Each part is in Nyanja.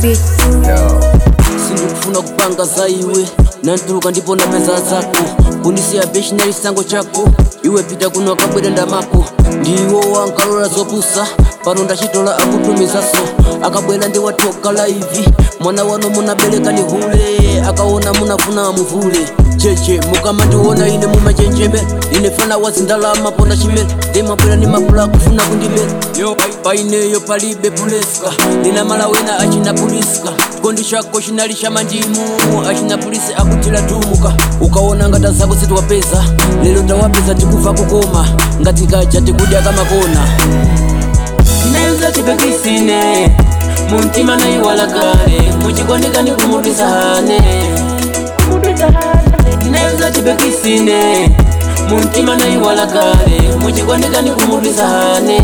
beat. sindikufuna kupanga za iwe nantuluka ndipo napeza zako kundisiya beshinali chisango chako iwe pita kuno akabwera ndamako ndiwo wankalola zopusa pano ndachitola akutumizaso akabwera ndi wathoka laivi mwana wano munabereka ni hule akaona munafuna muvule cheche mukamandiona ine mumachenjembe ine fana wazindalama ponda chimene ndimabwera ni mapula kufuna kundibera yo paineyo palibe puleska nina malawena achina puliska chikondi chako chinali cha mandimu achina pulisi akutila tumuka ukaona ngata zako zitiwapeza lero tawapeza tikufa kukoma ngati kaja tikudya kamakona neza tipekisine muntima naiwala kale muchikondekani kumudisahane neza tipekisine muntima naiwala kale muchikondekani kumudisahane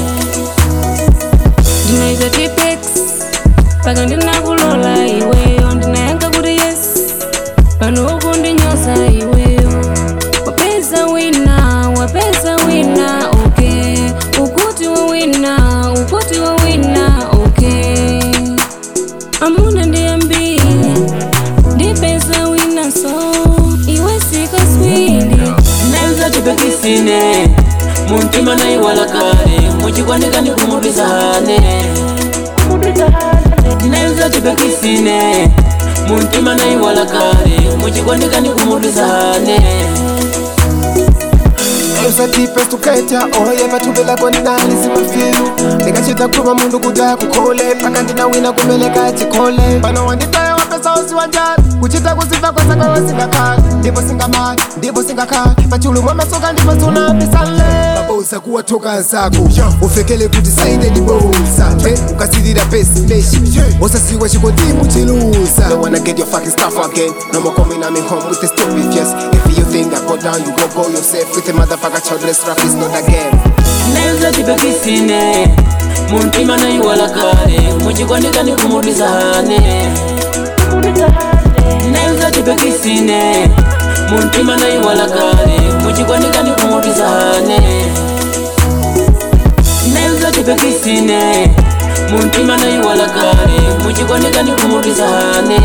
ndinaita tipex paka ndinakulola iweyo ndinayankha kuti yes pano ukundinyoza iweyo wapeza wina wapeza wina okay ukuti wawina ukuti wawina okay amuna ndiyambili ndipeza wina so iwe sikaswili neza tipekisine muntima naiwala kale muchikondekani kumudisahane neza tipekisine muntima naiwala kale muchikondekani kumudisahane usatipe tukaita oye patubela konali zimafilu ndikachita kuva mundu kuti akukole paka ndinawina kumeleka chikole pano wanditaya wapesa usiwanjani kuchita kuziva kwasakawe singakhala ndipo singamali ndipo singakhala pachulumwa masoka ndipo sunabisale mabosa kuwatoka nzako ufekele kuti saine libosa ukasilira pesi meshi osasiwa chikondimu chilusa Don't wanna get your fucking stuff again No more coming at me home with the stupid yes If you think I go down you go go yourself With a motherfucker childless rap is not a game neza tipekisine muntima naiwala kale muchikondekani kumudisahane neza tipekisine muntima naiwala kale muchikondekani kumudisahane neza tipekisine muntima naiwala kale muchikondekani kumudisahane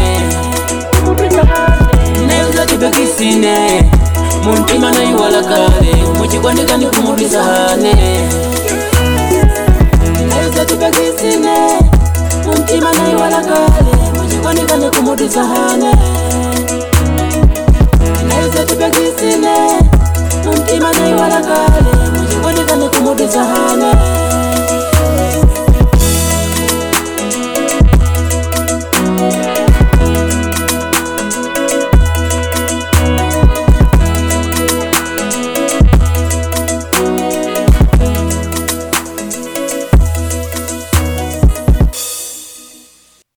neza tipekisine muntima naiwala kale muchikondekani kumudisahane neza tipekisine muntima naiwala kale muchikondekani kumudisahane